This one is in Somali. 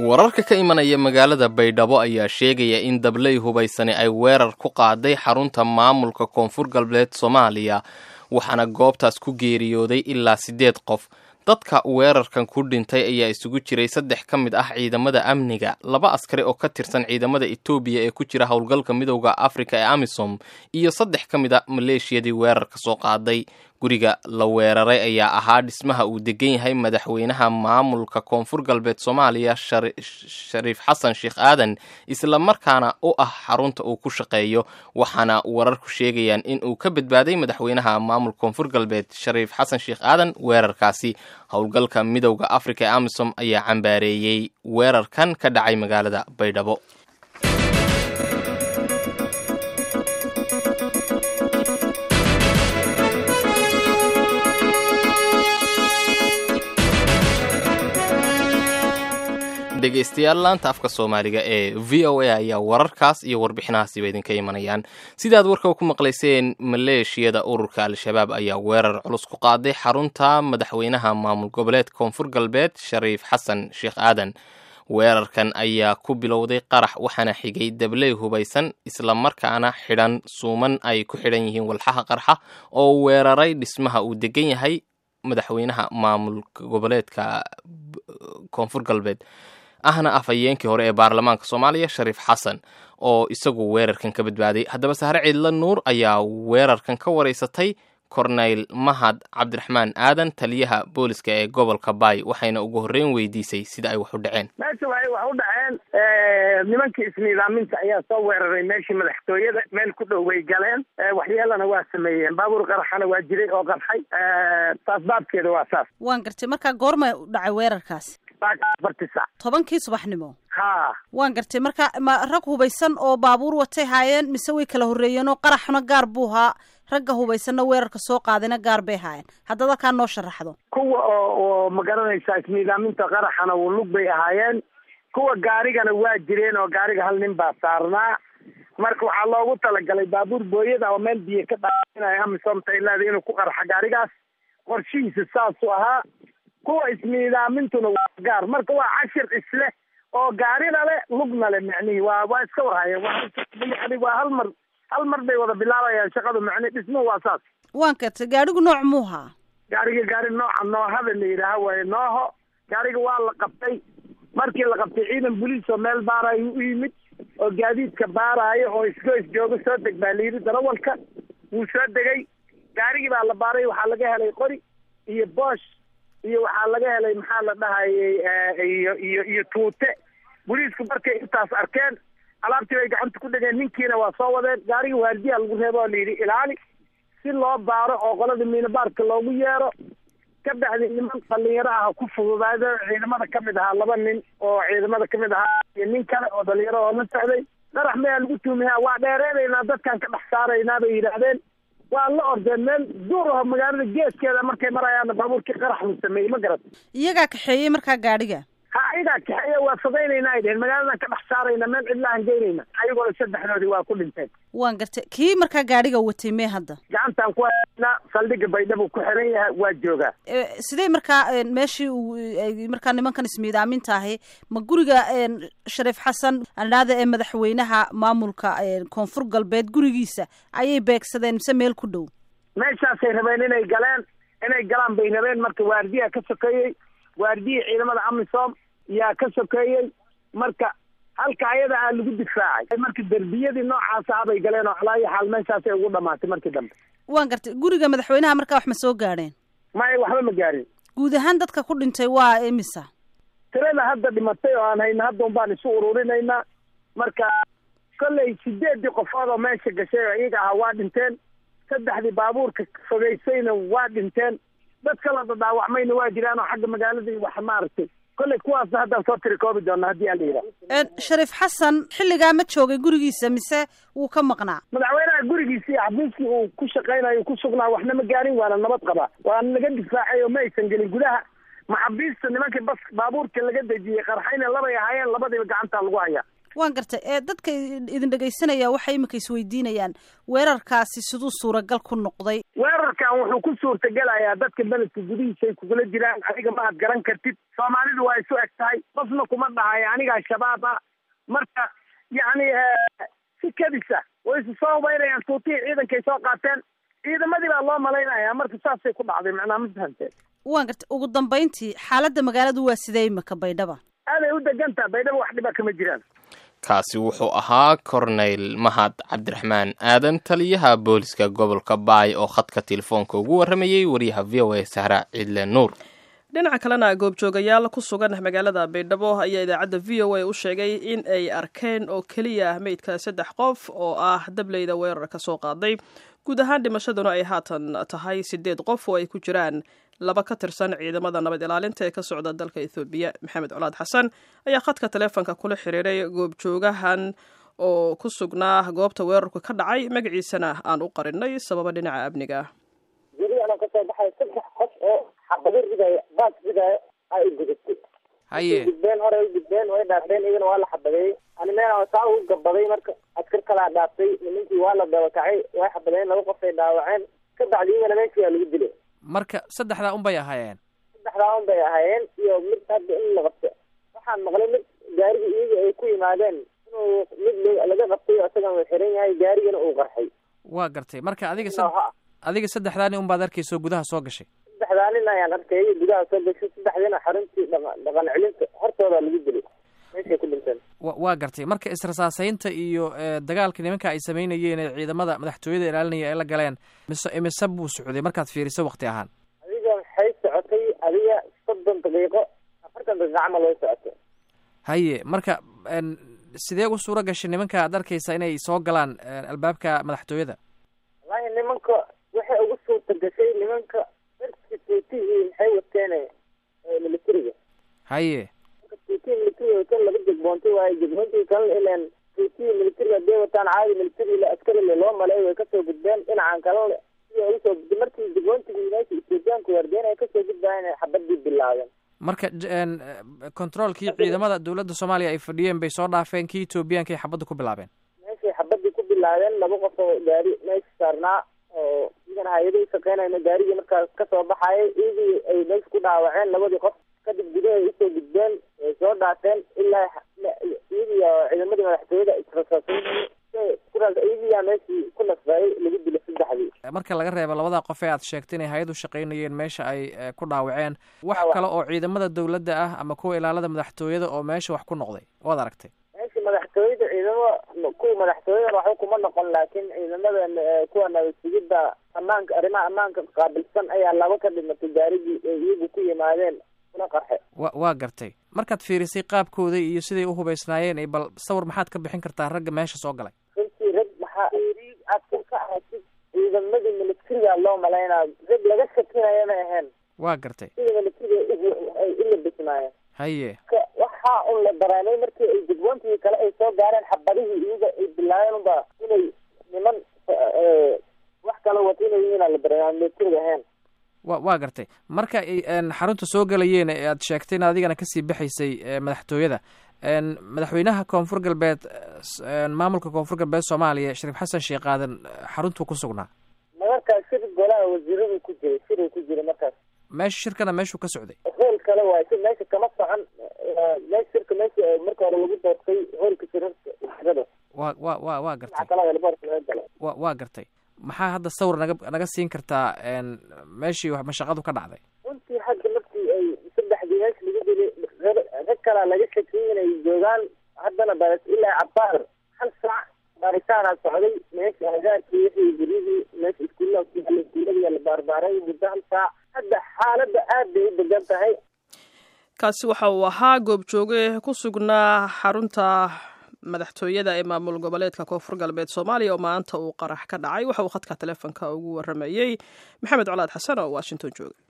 wararka ka imanaya magaalada baydhabo ayaa sheegaya in dabley hubaysani ay weerar ku qaaday xarunta maamulka koonfur galbeed soomaaliya waxaana goobtaas ku geeriyooday ilaa siddeed qof dadka weerarkan ku dhintay ayaa isugu jiray saddex ka mid ah ciidamada amniga laba askari oo ka tirsan ciidamada etoobiya ee ku jira howlgalka midowda afrika ee amisom iyo saddex ka mid a maleeshiyadii weerarka soo qaaday guriga la weeraray ayaa ahaa dhismaha uu degan yahay madaxweynaha maamulka koonfur galbeed soomaaliya shariif xasan sheekh aadan isla markaana u ah xarunta uu ku shaqeeyo waxaana wararku sheegayaan in uu ka badbaaday madaxweynaha maamulka koonfur galbeed shariif xasan sheekh aadan weerarkaasi howlgalka midowda afrika ee amisom ayaa cambaareeyey weerarkan ka dhacay magaalada baydhabo dhegeystayaal laanta afka soomaaliga ee v o a ayaa wararkaas iyo warbixinahaasiba idinka imanayaan sidaad warka ku maqlayseen maleeshiyada ururka al-shabaab ayaa weerar culus ku qaaday xarunta madaxweynaha maamul goboleed koonfur galbeed shariif xasan sheekh aadan weerarkan ayaa ku bilowday qarax waxaana xigay dabley hubaysan islamarkaana xidhan suuman ay ku xidhan yihiin walxaha qarxa oo weeraray dhismaha uu degan yahay madaxweynaha maamul goboleedka koonfur galbeed ahna afhayeenkii hore ee baarlamaanka soomaaliya shariif xasan oo isagu weerarkan ka badbaaday haddaba sahre ciidla nuur ayaa weerarkan ka wareysatay korneyl mahad cabdiraxmaan aadan taliyaha booliska ee gobolka baay waxayna ugu horreyn weydiisay sida ay wax u dhaceen meesha waxay wax u dhaceen nimankii isniidaaminta ayaa soo weeraray meeshii madaxtooyada meel ku dhow bay galeen waxyeelana waa sameeyeen baabuur qaraxana waa jiray oo qarxay taas baabkeeda waa saas waan gartay markaa goorma u dhacay weerarkaasi afarti sac tobankii subaxnimo ha waan gartay marka ma rag hubaysan oo baabuur watay haayeen mise way kala horreeyeen oo qaraxuna gaar buu haa ragga hubaysanna weerarka soo qaadayna gaar bay haayeen haddaad halkaa noo sharaxdo kuwa oo oo ma garanaysaa isniidaaminta qaraxana lug bay ahaayeen kuwa gaarigana waa jireen oo gaariga hal nin baa saarnaa marka waxaa loogu talagalay baabuur booyada oo meel biyo ka dhaainaya amisomta ilaada inuu ku qarxa gaarigaas qorshihiisa saasuu ahaa kuwa isniidaamintuna waa gaar marka waa cashir isleh oo gaarina le lugna le macnihii waa waa iska warhayeen waa waa hal mar hal mar bay wada bilaabayaan shaqadu macni dhismuhu waa saas waan gartay gaadhigu nooc muuhaa gaariga gaari nooca noohada la yidhaaha waaye nooho gaariga waa la qabtay markii la qabtay ciidan boliis oo meel baarayo u yimid oo gaadiidka baaraayo oo isgoys jooga soo deg baa layidhi darawalka wuu soo degay gaarigii baa la baaray waxaa laga helay qori iyo boosh iyo waxaa laga helay maxaa la dhahayay iyo iyo iyo tuute boliisku markay intaas arkeen alaabtii bay gacanta ku dhegeen ninkiina waa soo wadeen gaariga waardiyaa lagu reebo oo layidhi ilaali si loo baaro oo qolada miinabaarka loogu yeero ka bacdi niman dhalinyaro ah ku fududaado ciidamada kamid ahaa laba nin oo ciidamada kamid ahaa iyo nin kale oo dhalinyaro oo la socday qarax mayaa lagu tuumiyaa waa dheereynaynaa dadkan ka dhex saaraynaa bay yidhaahdeen waa la ordeen meel duur aho magaalada geeskeeda markay marayaana baabuurkii qarax lu sameeyey ma garat iyagaa kaxeeyey markaa gaadhiga ha iyagaa kaxeeya waa fogeynayna ay dheheen magaaladan ka dhex saarayna meel cidlahan geynayna ayagoona saddexdoodii waa ku dhinteen waan gartay kii markaa gaadhiga watay mee hadda gacantaan ku haynaa saldhigga baydhabo ku xiran yahay waa joogaa sidee markaa meeshii uu markaa nimankan ismiidaaminta ahi ma guriga shariif xasan andhaada ee madaxweynaha maamulka koonfur galbeed gurigiisa ayay beegsadeen mise meel ku dhow meeshaasay rabeen inay galeen inay galaan bay rabeen marka waardiyaa ka sokeeyey waardiyii ciidamada amisom yaa ka sokeeyey marka halka ayada aa lagu difaacay marka derbiyadii noocaas ah bay galeen oo calaayo xaal meeshaasay ugu dhamaatay markii dambe waan gartay guriga madaxweynaha markaa wax ma soo gaadheen maya waxba ma gaarin guud ahaan dadka ku dhintay waa imisa tirada hadda dhimatay oo aan hayna hadda un baan isu ururinaynaa marka kollay sideedii qofood oo meesha gashay oo iyaga ahaa waa dhinteen saddexdii baabuurka fogeysayna waa dhinteen dad kala dadaawacmayna waa jiraan oo xagga magaaladii wax maaragtay kolley kuwaasna haddaan soo tiri koobi doona haddii aan la yidhaha shariif xasan xilligaa ma joogay gurigiisa mise wuu ka maqnaa madaxweynaha gurigiisii xafiiskii uu ku shaqaynayo ku sugnaa waxna ma gaarin waana nabad qabaa waana naga difaacay oo ma aysan gelin gudaha maxabiista nimankii bas baabuurka laga dejiyey qarxayna labay ahaayeen labadiiba gacantaa lagu hayaa waan gartay ee dadka idin dhegaysanaya waxay iminka isweydiinayaan weerarkaasi siduu suuragal ku noqday weerarkan wuxuu ku suurtagelayaa dadka beledka gudihiisa ay kugula jiraan adiga ma ad garan kartid soomaalidu waa isu eg tahay qofna kuma dhahayo anigaa shabaab ah marka yacni si kadisa way isu soo hubaynayaan tuutihii ciidankay soo qaateen ciidamadii baa loo malaynayaa marka saasay ku dhacday macnaa ma fahamteen waan gartay ugu dambayntii xaaladda magaaladu waa sidee imika baydhaba aaday u degantaha baydhaba wax dhiba kama jiraan kaasi wuxuu ahaa corneyl mahad cabdiraxmaan aadan taliyaha booliska gobolka baay oo khadka telefoonka ugu warramayey wariyaha v o a sahra ciidle nuur dhinaca kalena goobjoogayaal ku sugan magaalada baydhabo ayaa idaacadda v o a u sheegay in ay arkeen oo keliya meydka saddex qof oo ah dableyda weerar ka soo qaaday guud ahaan dhimashaduna ay haatan tahay sideed qof oo ay ku jiraan laba ka tirsan ciidamada nabad ilaalinta ee ka socda dalka ethoobiya maxamed colaad xasan ayaa khadka taleefonka kula xiriiray goobjoogahan oo ku sugnaa goobta weerarku ka dhacay magaciisana aan u qarinay sababa dhinaca amniga ah guri anoo kasoo baxay saddex qof oo xabado ridaayo baas ridaayo ay gudatay haye gudbeen hore ay gudbeen way dhaafeen iyagana waa la xabadeeyey ani meel saa ugu gabaday marka askar kalaa dhaaftay nimankii waa la dabakacay way xabadeen laba qof ay dhaawaceen ka bacdi iyagana meeshii waa lagu dilay marka saddexdaa un bay ahaayeen saddexdaa un bay ahaayeen iyo mid hadda in la qabto waxaan maqlay mid gaarigii iyaga ay ku yimaadeen inuu mid laga qabtay isagan uu xiran yahay gaarigana uu qarxay waa gartay marka adiga adiga saddexdaa nin un baad arkayso gudaha soo gashay saddexdaa nin ayaan arkayay gudaha soo gashay saddexdiina xaruntii dhaqa dhaqan celinta hortooda lagu dilay meeshay ku dhinteen wa waa gartay marka israsaasaynta iyo dagaalka nimanka ay samaynayeen ee ciidamada madaxtooyada ilaalinaya ay la galeen mise imise buu socday markaad fiiriso wakti ahaan adiga waxay socotay adiga soddon daqiiqo afartan daqiiqo camal way socotay haye marka sidee u suura gashay nimanka aad arkaysa inay soo galaan albaabka madaxtooyada wallahi nimanka waxay ugu suurta gashay nimanka darki tuutihii maxay wateen militariga haye tuutihii militariga wateen laba jegboontay waaye jegboontigi kalena ilan tuutihii militariga haday wataan caadi militari le askarile loo maleey way kasoo gudbeen dhinacan kalena siday ugu soo gudbeen markii jegboontigi meesha ethoobiyaanku wardeen ay kasoo gudbaayeen ay xabadii bilaabeen marka controolkii ciidamada dowladda soomaaliya ay fadhiyeen bay soo dhaafeen kii etoobiyaanka ay xabadda ku bilaabeen meeshay xabadii ku bilaabeen laba qof oo gaari meesha saarnaa oo iyagan hay-ada u shaqeynayna gaarigii markaas kasoo baxayay iyagii ay meesha ku dhaawaceen labadii qof kadib gudahay usoo gudbeen way soo dhaafeen ilaa iyagiiyo ciidamadii madaxtooyada israsaasay iyagiiyaa meeshii ku nasbaayay lagu dilay saddexdii marka laga reebo labadaa qof ee aad sheegtay inay hay-ad u shaqaynayeen meesha ay ku dhaawaceen wax kale oo ciidamada dowladda ah ama kuwa ilaalada madaxtooyada oo meesha wax ku noqday waad aragtay meesha madaxtooyada ciidamo kuwa madaxtooyada waxba kuma noqon laakiin ciidamada kuwa nabadsugidda ammaanka arrimaha ammaanka qaabilsan ayaa laba ka dhimatay gaarigii ay iyagu ku yimaadeen kuna qarxe wa waa gartay markaad fiirisay qaabkooda iyo siday u hubaysnaayeen bal sawir maxaad ka bixin kartaa ragga meesha soo galay runtii rag maxaa aad ka aragtid ciidamadii militariga loo malaynaa rag laga shakinayo ma ahayn waa gartay sida militariga ay u labisnaayeen haye waxaa un la dareemay markii ay degboontii kale ay soo gaareen xabadihii iyaga ay bilaabeen unba inay niman wax kala wato inay yihiin la dareema militariga ahayn wa waa gartay marka ay xarunta soo galayeen ee aad sheegtay in adigana kasii baxaysay madaxtooyada madaxweynaha koonfur galbeed maamulka koonfur galbeed soomaaliya shariif xasan sheekh aadan xaruntuu ku sugnaa markaas shir golaha wasiiradu ku jiray shiruu ku jiray markaas meesha shirkana meeshuu ka socday hool kale waay si meesha kama socon meesha shirka meesha marka hore lagu doortay hoolka shirarka wasiirada wa wa wa waa gartay kala elboorka laga galay wa waa gartay maxaa hadda sawir naga naga siin kartaa meeshii mashaqadu ka dhacday runtii hadda markii ay saddexdii meesha lagu dilay rag kalaa laga shakiyay inay joogaan haddana baras ilaa cabaar hal saac baaritaanaa socday meesha agaarkii wixii guryadii meesha iskuullaha ku yaala iskuulladiyaa la baarbaaray muddo hal saac hadda xaaladda aad bay u degan tahay kaasi waxa uu ahaa goobjooge ku sugnaa xarunta madaxtooyada ee maamul goboleedka koonfur galbeed soomaaliya oo maanta uu qarax ka dhacay waxa uu khadka taleefonka ugu waramayey maxamed colaad xasan oo washington jooga